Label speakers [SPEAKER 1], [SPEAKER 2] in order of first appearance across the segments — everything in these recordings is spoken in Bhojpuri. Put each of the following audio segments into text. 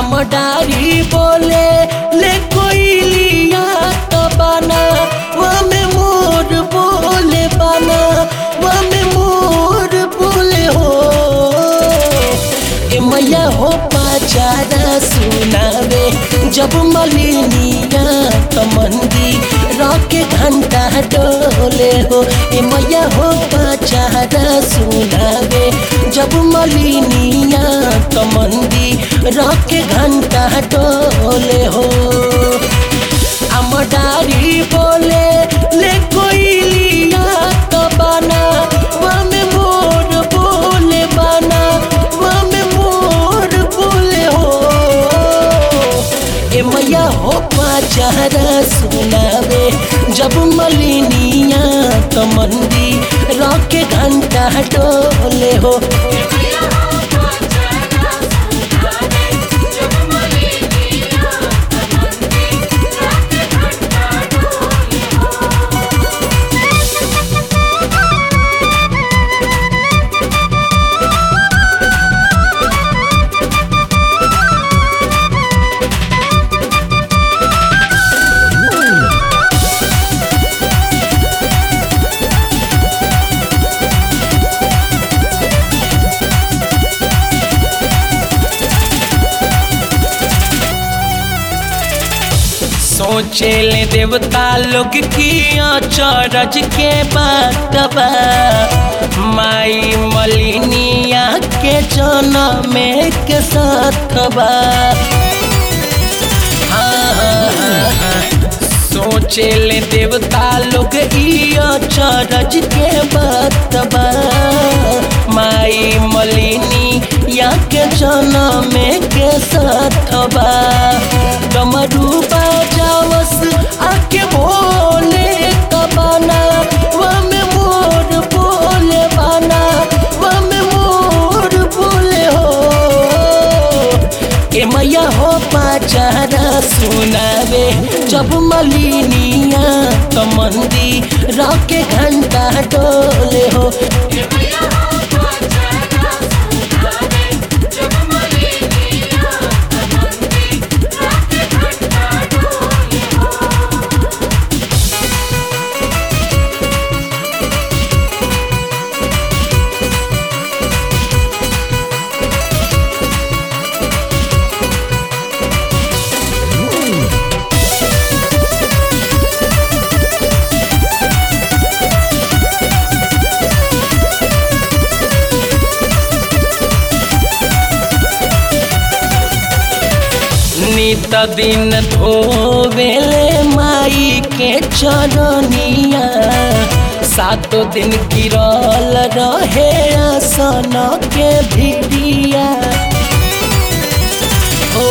[SPEAKER 1] डारी बोले ले कोई लिया तो बना वमे मोर बोले बना वमे मोर बोले हो ए मैया हो पाचारा सुनावे जब मलिनिया कमंदी रॉके घंटा डोले हो ए मैया हो पाचारा सुनावे जब मलिनिया कमंदी रॉके घंटा डोले हो अमडारी बोले ले कोई लिया तो बना वमे मोर बोले बना वमे मोर बोले हो ए मैया हो पाचारा सुनावे जब मलिनिया कमंदी रॉके घंटा डोले हो सोचे ले देवता लोग की चरज के बातबा माई मलिनिया के जनम के साथबा हाँ, हाँ, हाँ, हाँ। सोचे ले देवता लोग इया चरज के बातबा माई मलिनी या के जनम के साथबा डमरू बजावस आके बोले कबाना वमे मोर बोले बाना वमे मोर बोले हो के मैया हो पाचारा सुनावे जब मलिनिया कमंदी रॉके घंटा डोले हो नित दिन धोवेले माई के चरनिया सातो दिन गिरल रहे आसन के भिड़िया ओ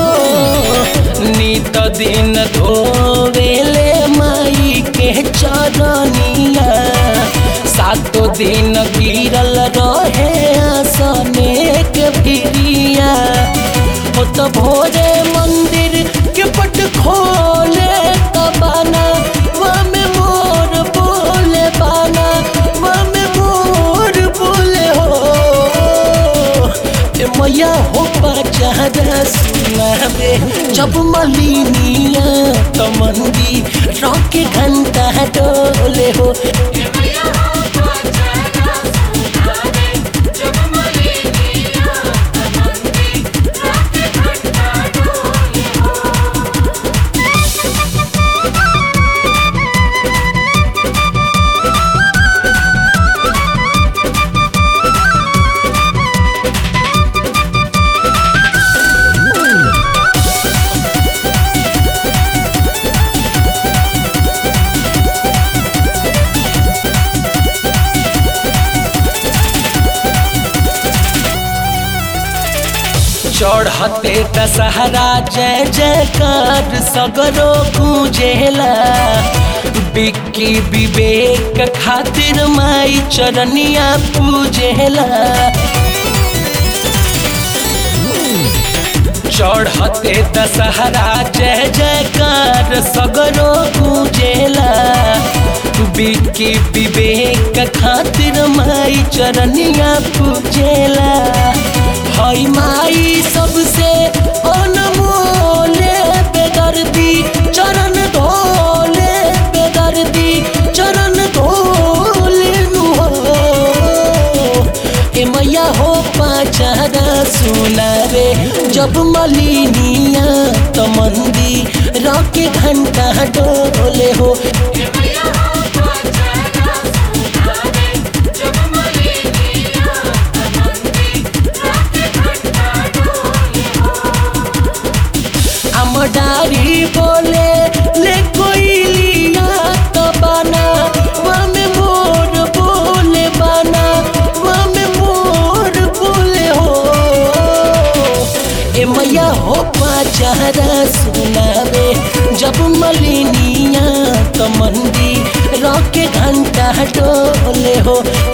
[SPEAKER 1] नित दिन धोवेले माई के चरनिया सातो दिन गिरल रहे आसने के भिड़िया हो तो भोरे मंदिर के पट खोले कबाना वमे मोर बोले बाना वमे मोर बोले हो ए मैया हो पाचारा सुनावे जब मलिनिया कमंदी रॉके घंटा डोले हो चढ़ते दशहरा जय जयकार सगरो गूंजेला बिक्की विवेक खातिर माई चरनिया पूजेला चढ़ते दशहरा जय जयकार सगरो गूंजेला बिक्की विवेक खातिर माई चरनिया पूजेला हई माई सबसे सुनावे जब मलिनिया तो मंदी रॉके घंटा डोले हो अमडारी बोले ले कोई लिया तो बना वमे मोर बोले बना वमे मोर बोले हो ए मैया हो पाचारा सुनावे जब मलिनिया तो मंदी रॉके घंटा डोले हो